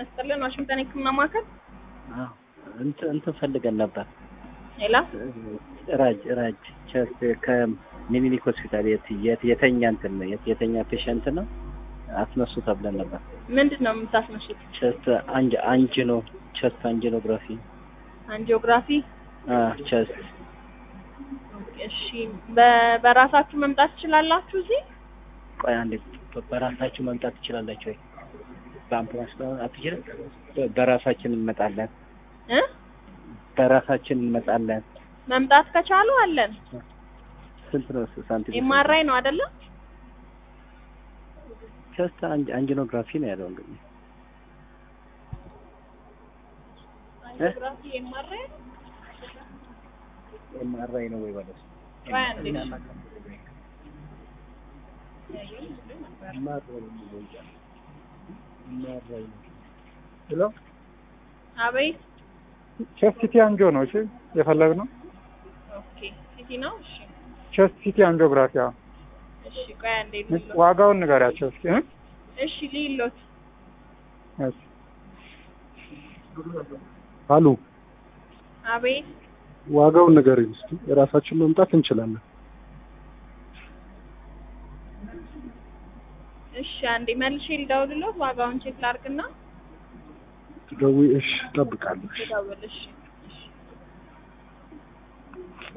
መስጠልን ዋሽንግተን የህክምና ማዕከል አዎ እንትን እንትን ፈልገን ነበር። ሌላ ራጅ ራጅ ቸስት ከምኒሊክ ሆስፒታል የት የት የተኛ እንትን ነው የት የተኛ ፔሸንት ነው አስነሱ ተብለን ነበር። ምንድን ነው የምታስነሱት? ቸስት አንጅ አንጂኖ ቸስት አንጂኖግራፊ አንጂኦግራፊ። አ ቸስት እሺ በ- በራሳችሁ መምጣት ትችላላችሁ እዚህ? ቆይ አንዴ በ- በራሳችሁ መምጣት ትችላላችሁ ወይ? በአምቡላንስ ነው አትችልም? በ- በራሳችን እንመጣለን። እ በራሳችን እንመጣለን። መምጣት ከቻሉ አለን። ስንት ነው ሳንቲም? ኤምአርአይ ነው አይደለ? ቸስት አንጅ- አንጂኖግራፊ ነው ያለው እንግዲህ አንጂኦግራፊ ኤምአርአይ ኤምአርአይ ነው ወይ ማለት ቆይ አንዴ እሺ። ሄሎ አቤት። ቼስት ሲቲ አንጆ ነው እሺ የፈለግነው ኦኬ ሲቲ ነው። እሺ ቼስት ሲቲ አንጆግራፊ አዎ እሺ ቆይ አንዴ ልይሎት። ዋጋውን ንገሪያቸው እስኪ እ? እሺ ልይሎት። እሺ አሉ አቤት ዋጋውን ንገሪኝ እስኪ የራሳችን መምጣት እንችላለን እሺ አንዴ መልሼ ልደውልሎት ዋጋውን ቼክ ላድርግና ደዊ እሺ እጠብቃለሁ እሺ ልደውል። እሺ